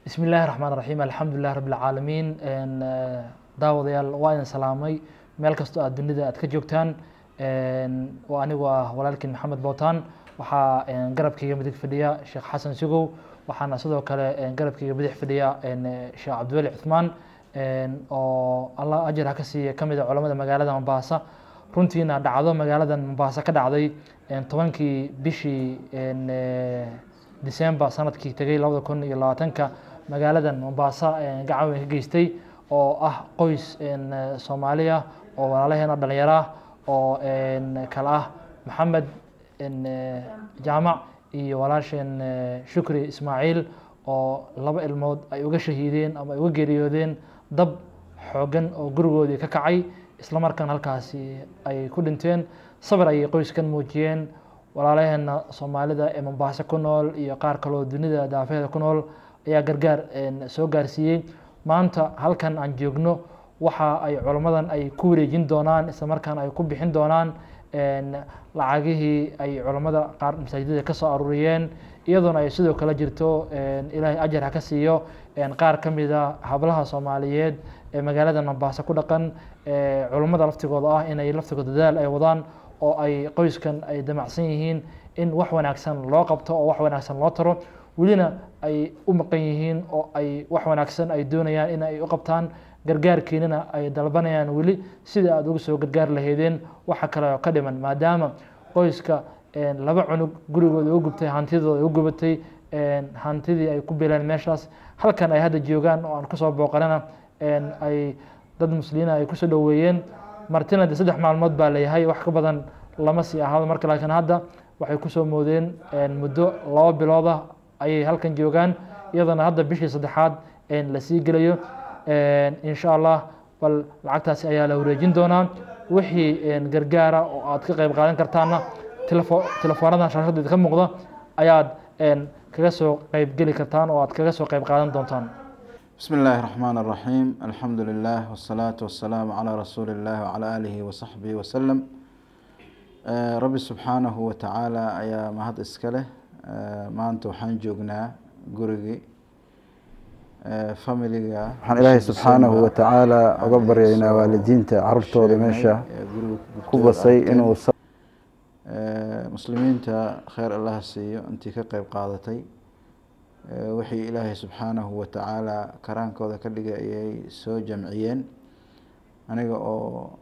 bismi illaahi raxmaan raxiim alxamdulilah rabi lcaalamiin daawadayaal waa idin salaamay meel kastoo aad dunida aad ka joogtaan waa anigu ah walaalkiin maxamed bootaan waxaa garabkayga midig fadhiya sheekh xasan sugow waxaana sidoo kale garabkayga bidix fadhiya sheekh cabdiweli cuthmaan oo allah ajar ha ka siiya ka mid a culamada magaalada mombaasa runtiina dhacdo magaaladan mombaasa ka dhacday tobankii bishii december sanadkii tegay labada kun iyo labaatanka magaaladan mombaasa gacan weyn ka geystay oo ah qoys soomaaliya oo walaalaheena dhalinyaro ah oo kale ah maxamed jaamac iyo walaasheen shukri ismaaciil oo laba ilmood ay uga shahiideen ama ay uga geeriyoodeen dab xoogan oo gurigoodii ka kacay isla markaan halkaasi ay ku dhinteen sabir ayay qoyskan muujiyeen walaalaheena soomaalida ee mombaaso ku nool iyo qaar kaloo dunida daafeeda ku nool ayaa gargaar soo gaarsiiyey maanta halkan aan joogno waxa ay culammadan ay ku wareejin doonaan isla markaan ay ku bixin doonaan lacagihii ay culammada qaar masaajidada ka soo aruuriyeen iyadoona ay sidoo kale jirto ilaahay ajar ha ka siiyo qaar ka mida hablaha soomaaliyeed ee magaalada mombaaso ku dhaqan culammada laftigooda ah inay laftigooda dadaal ay wadaan oo ay qoyskan ay damacsan yihiin in wax wanaagsan loo qabto oo wax wanaagsan loo taro welina ay u maqan yihiin oo ay wax wanaagsan ay doonayaan in ay u qabtaan gargaarkiinana ay dalbanayaan weli sida aada uga soo gargaar lahaydeen waxa kale oo ka dhiman maadaama qoyska laba cunug gurigooda u gubtay hantidooda u gubatay hantidii ay ku bileen meeshaas halkan ay hadda joogaan oo aan kusoo booqanana ay dad muslimiina ay kusoo dhoweeyeen martina de saddex maalmood baa layahay wax ka badan lama sii ahaado marka laakiin hadda waxay kusoo moodeen muddo laba bilooda ayay halkan joogaan iyadana hadda bishii saddexaad lasii gelayo insha allah bal lacagtaasi ayaa la wareejin doonaa wixii gargaara oo aad ka qayb qaadan kartaana telefoonadan shaashadeeda ka muuqda ayaad kaga soo qayb geli kartaan oo aad kaga soo qayb qaadan doontaan بسم الله الرحمن الرحيم الحمد لله والصلاة والسلام على رسول الله وعلى آله وصحبه وسلم ربي سبحانه وتعالى ayaa mahad iska leh maanta waxaan joognaa gurigii familiga waxaan ilaahay subxaanahu watacaala uga baryaynaa waalidiinta carurtooda meesha ku basay inuu muslimiinta kheyr allaha siiyo intii ka qeyb qaadatay wixii ilaahay subxaanahu watacaala karaankooda ka dhigay ayay soo jamciyeen aniga oo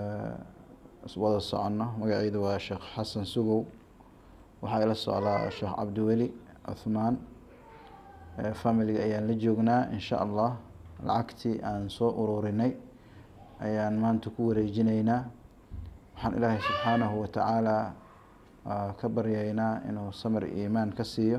wada soconno magaciidu waa sheekh xasan sugow waxaa ila socdaa sheekh cabdiweli cuthmaan familiga ayaan la joognaa insha allah lacagtii aan soo ururinay ayaan maanta ku wareejinaynaa waxaan ilaahay subxaanahu watacaala ka baryaynaa inuu samir iimaan ka siiyo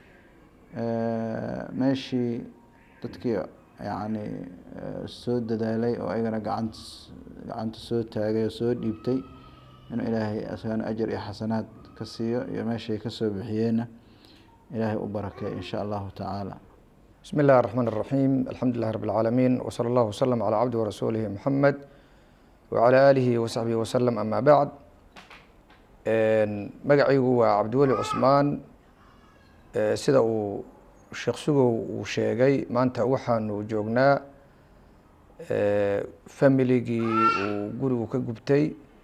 meeshii dadkii yani soo dadaalay oo ayagana gacant gacanta soo taagay oo soo dhiibtay inuu ilaahay asagana ajar iyo xasanaad ka siiyo iyo meeshay kasoo bixiyeenna ilaahay u barakeey in sha allahu tacaala bismi اllahi الرحman الرaحيم alxamdu lilah rab العaalamiin wslى اllah wslm عlى cabdi warasuulihi mxamed wعalى alihi wasaxbihi waslm ama bacd magacaygu waa cabdiweli cusmaan sida uu sheekh sugow uu sheegay maanta waxaanu joognaa familigii uu gurigu ka gubtay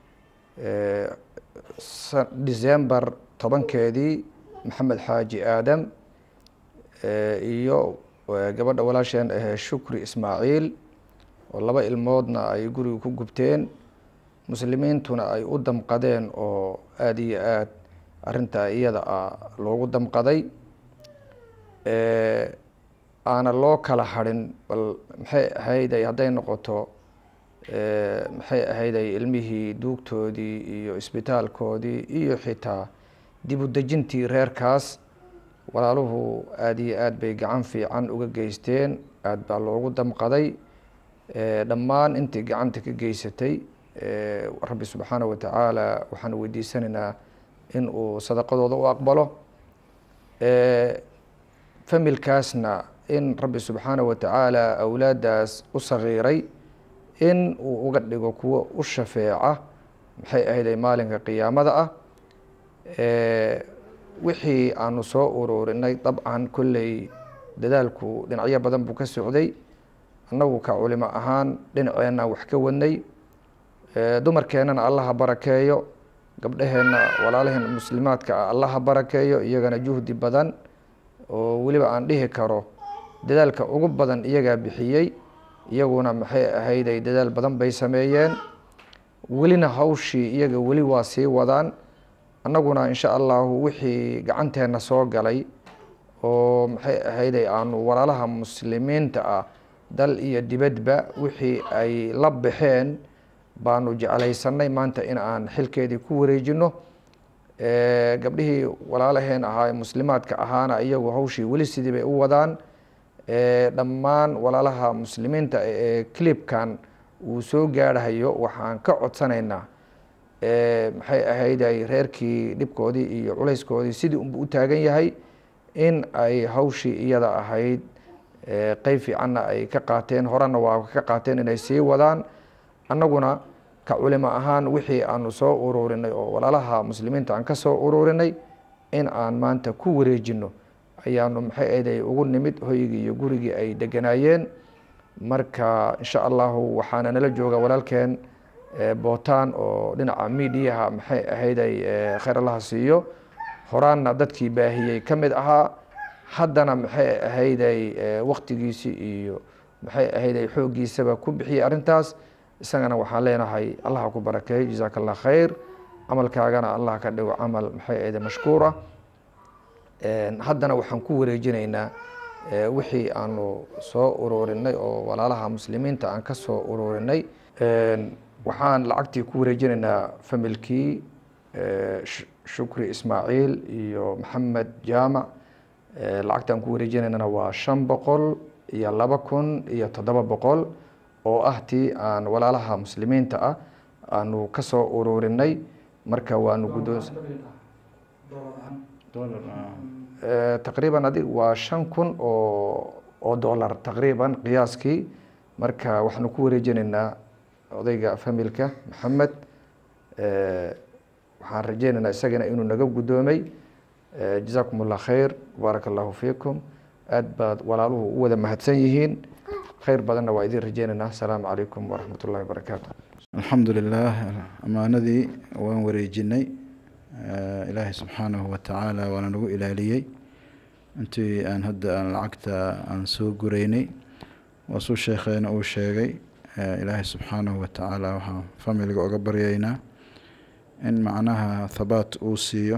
december tobankeedii maxamed xaaji aadam iyo gabadha walaasheen ahee shukri ismaaciil oo laba ilmoodna ay guriga ku gubteen muslimiintuna ay u damqadeen oo aada iyo aad arrintaa iyada ah loogu damqaday aana loo kala harin bal maxay ahayday hadday noqoto maxay ahayday ilmihii duugtoodii iyo isbitaalkoodii iyo xitaa dib u dejintii reerkaas walaaluhu aada iyo aad bay gacan fiican uga geysteen aad baa loogu damqaday dhammaan intii gacanta ka geysatay rabbi subxaana wa tacaala waxaan weydiisanaynaa in uu sadaqadooda u aqbalo familkaasna in rabbi subxaana wa tacaala awlaaddaas u sagiiray in uu uga dhigo kuwo u shafeeca maxay ahayday maalinka qiyaamada ah wixii aanu soo ururinay dabcan kolley dadaalku dhinacyo badan buu ka socday annagu ka culimo ahaan dhinaceenna wax ka wadnay dumarkeennana allaha barakeeyo gabdhaheenna walaalaheen muslimaadka ah allaha barakeeyo iyagana juhdi badan oo weliba aan dhihi karo dadaalka ugu badan iyagaa bixiyey iyaguna maxay ahayday dadaal badan bay sameeyeen welina hawshii iyaga weli waa sii wadaan annaguna insha allahu wixii gacanteenna soo galay oo maxay ahayday aanu walaalaha muslimiinta ah dal iyo dibadba wixii ay la baxeen baanu jeclaysanay maanta in aan xilkeedii ku wareejino gabdhihii walaalaheen ahaa muslimaadka ahaana iyagu hawshii weli sidii bay u wadaan dhammaan walaalaha muslimiinta ee clibkan uu soo gaarhayo waxaan ka codsanaynaa maxay ahayday reerkii dhibkoodii iyo culayskoodii sidii unbu u taagan yahay in ay hawshii iyada ahayd qeyb fiicanna ay ka qaateen horena waa ka qaateen inay sii wadaan annaguna ka culimo ahaan wixii aanu soo ururinay oo walaalaha muslimiinta aan ka soo ururinay in aan maanta ku wareejino ayaanu maxay ahayday ugu nimid hoygii iyo gurigii ay deganaayeen marka insha allahu waxaana nala jooga walaalkeen bootaan oo dhinaca midiyaha maxay ahayday kheyr allaha siiyo horaanna dadkii baahiyey ka mid ahaa haddana maxay ahayday waktigiisii iyo maxay ahayday xooggiisaba ku bixiyey arrintaas isagana waxaan leenahay allaha ku barakeey jazaaka allah khayr camalkaagana allah ka dhigo camal maxay ahayday mashkuura haddana waxaan ku wareejinaynaa wixii aanu soo ururinay oo walaalaha muslimiinta aan ka soo ururinay waxaan lacagtii ku wareejinaynaa familkii shukri ismaaciil iyo maxamed jaamac lacagtaan ku wareejinaynana waa shan boqol iyo laba kun iyo toddoba boqol oo ah tii aan walaalaha muslimiinta ah aanu ka soo ururinay marka waanu guddoons taqriiban adig waa shan kun oo oo dollar taqriiban qiyaaskii marka waxaanu ku wareejinaynaa odayga familka maxamed waxaan rajeynaynaa isagana inuu naga guddoomay jazaakum allah khayr baaraka allahu fiikum aad baad walaaluhu u wada mahadsan yihiin khayr badanna waa idin rajeynaynaa asalaamu calaykum waraxmat ullahi wabarakaatu alxamdu lilah ammaanadii waan wareejinay ilaahay subxaanahu watacaala waana nagu ilaaliyey intii aan hadda aan lacagta aan soo gureynay waasuu sheekheena uu sheegay ilaahay subxaanahu watacaala waxaan familiga oga baryaynaa in macnaha thabaat uu siiyo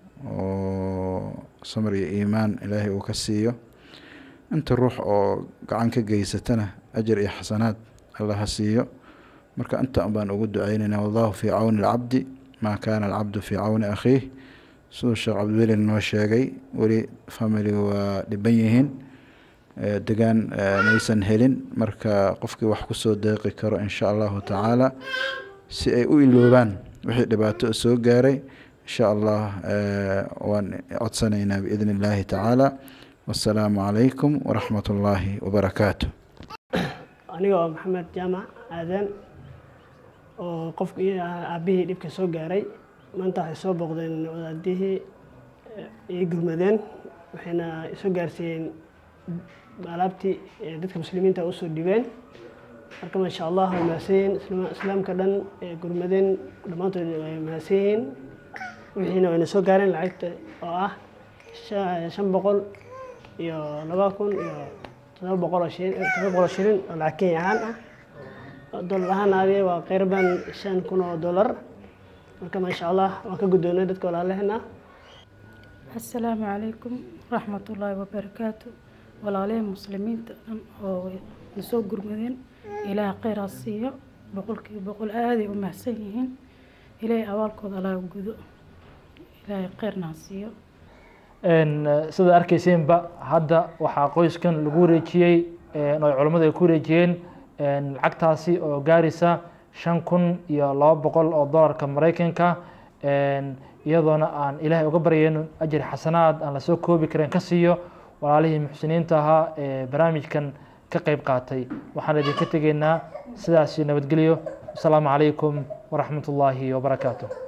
oo samar iyo iimaan ilaahay uu ka siiyo inta ruux oo gacan ka geysatana ajar iyo xasanaad allah ha siiyo marka inta baan ugu duceynaynaa wallahu fii cawni alcabdi maa kaana alcabdu fii cawni akhiih siduu sheekh cabdiweli noo sheegay weli familiga waa dhiban yihiin degaan maysan helin marka qofkii wax kusoo deeqi karo insha allahu tacaala si ay u iloobaan wixii dhibaato soo gaaray insha allah waan codsanaynaa biidn illaahi tacaala wasalaamu calaykum waraxmat ullaahi wabarakaatu aniga oo maxamed jaamac aadan oo qofka iyo aabihii dhibka soo gaaray maanta waxay soo booqdeen wadaadihii ii gurmadeen waxayna soo gaarsiiyeen alaabtii dadka muslimiinta usoo dhibeen marka maasha allah way mahadsan yihiin islaamka dhan gurmadeen dhammaantood way mahadsan yihiin wixiina wayna soo gaareen lacagta oo ah shan boqol iyo laba kun iyo todoba boqol oo shilin todoba boqol oo shilin oo lacag kenya ahaan ah dollar ahaan aadee waa qeyraban shan kun oo dollar marka maasha allah waan ka guddoonay dadka walaalaheen ah asalaamu calaykum waraxmatullaahi wabarakaatu walaalihii muslimiinta dhan oo nasoo gurmadeen ilaah kheyr ha siiyo boqolkiiba boqol aaday u mahadsan yihiin ilaahay abaalkooda allaha gudo ilaahay kheyrna ha siiyo sida arkayseenba hadda waxaa qoyskan lagu wareejiyey oo culammadu ay ku wareejiyeen lacagtaasi oo gaaraysa shan kun iyo laba boqol oo dollarka maraykanka iyadoona aan ilaahay uga baryayno ajri xasanaad aan lasoo koobi karin ka siiyo walaalihii muxsiniinta ahaa ee barnaamijkan ka qeyb qaatay waxaan idinka tegaynaa sidaasi nabadgelyo asalaamu calaykum waraxmat ullaahi wabarakaatu